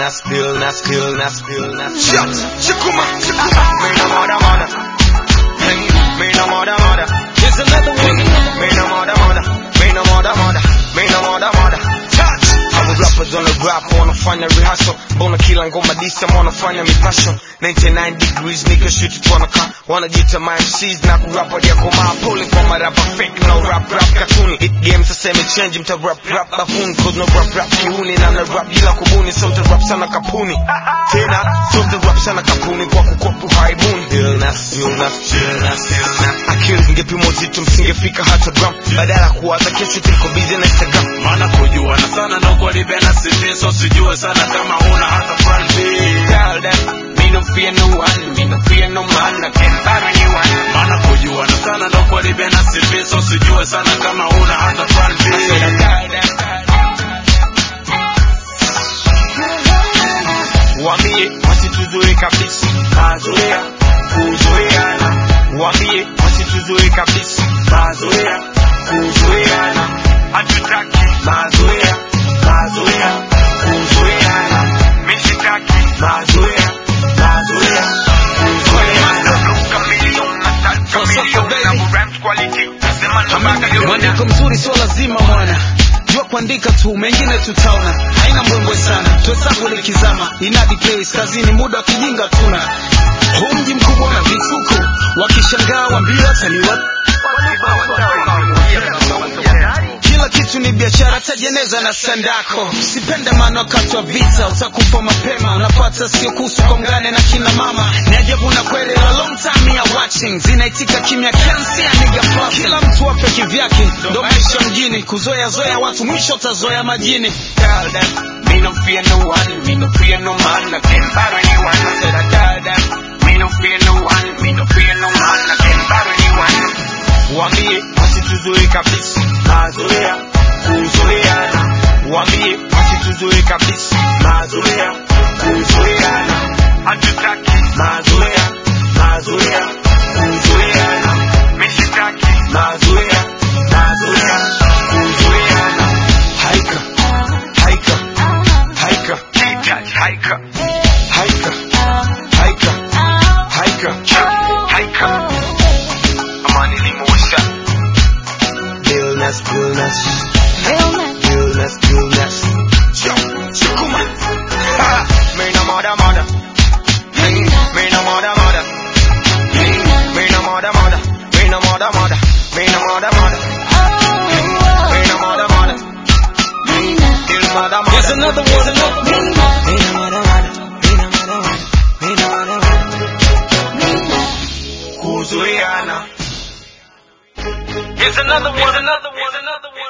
illness, illness, illness, illness. Shut, chikuma, chikuma. Me no mother, mother. Hey, me no mother, mother. Here's another one. Me no mother, mother. Me no mother, mother. Me no mother, mother. Touch. Hawa rappers on the rap wanafanya rehearsal, mbona kila ngoma disa wanafanya mipasho 99 degrees nigga shoot it wanaka wanajiita my MCs na kurapa ya komaa pole kwa marapa fake no rap rap katuni it game sasa imechange mta rap rap bafuni cause no rap rap kiuni na na rap bila kubuni so mta rap sana kapuni tena so mta rap sana kapuni kwa kukopu haibuni illness illness illness illness akili ingepimwa uzito msingefika hata gram badala kuwaza kesho tuliko busy na Instagram maana kujuana sana ndo kwalibena CV so sijue sana kama huna hata plan B Tell them, me no fear no one, me no fear no man, I can buy anyone. maana kujuana sana ndo kwalibena CV so sijue sana kama huna hata plan B I said I tell them. Wambie wasituzoe kabisa, mazoea kuzoeana. Wambie wasituzoe kabisa, mazoea kuzoeana. Hatutaki mazoea, mazoea kuzoeana. Mimi sitaki mazoea, mazoea kuzoeana. Chameleon, nataka chameleon, na rhymes quality. Nasema ndo Magalio. Mwandiko mzuri sio lazima mwana jua kuandika tu mengine tutaona haina mbwembwe sana tuhesabu likizama inadi place kazini muda wa kijinga tuna huu mji mkubwa na vituko wakishangaa wambia taliwa kila kitu ni biashara tajeneza na sandako sipende maana wakati wa vita utakufa mapema unapata sio kuhusu kongane na kina mama ni ajabu na kweli a long time ya watching zinaitika kimya can't see a nigga flossing. kila mtu ape kivyake ndo maisha mjini kuzoea zoea watu mwisho utazoea majini tell them, me no fear no one, me no fear no man, I can battle anyone. I said I tell them, me no fear no one, me no fear no man, I can battle anyone. Wambie wasituzoe kabisa, mazoea kuzoeana. Wambie wasituzoe kabisa, mazoea kuzoeana. Hatutaki mazoea, mazoea kuzoeana. Mimi sitaki mazoea, mazoea kuzoeana. Haika, haika, haika, haika, haika, haika, haika, haika. Amani limuisha. Illness, illness, illness, illness. Chukuma. Ha, me no mother, mother. Hey, me no mother, mother. Hey, me no mother, mother. Me no mother, mother. Me no mother, mother. Hey, me no mother, mother. Hey, ill mother, mother. Here's another one, another one. Me no mother, mother. Me no mother, mother. Me no mother, mother. Kuzuiana. Here's another one, another one, another one.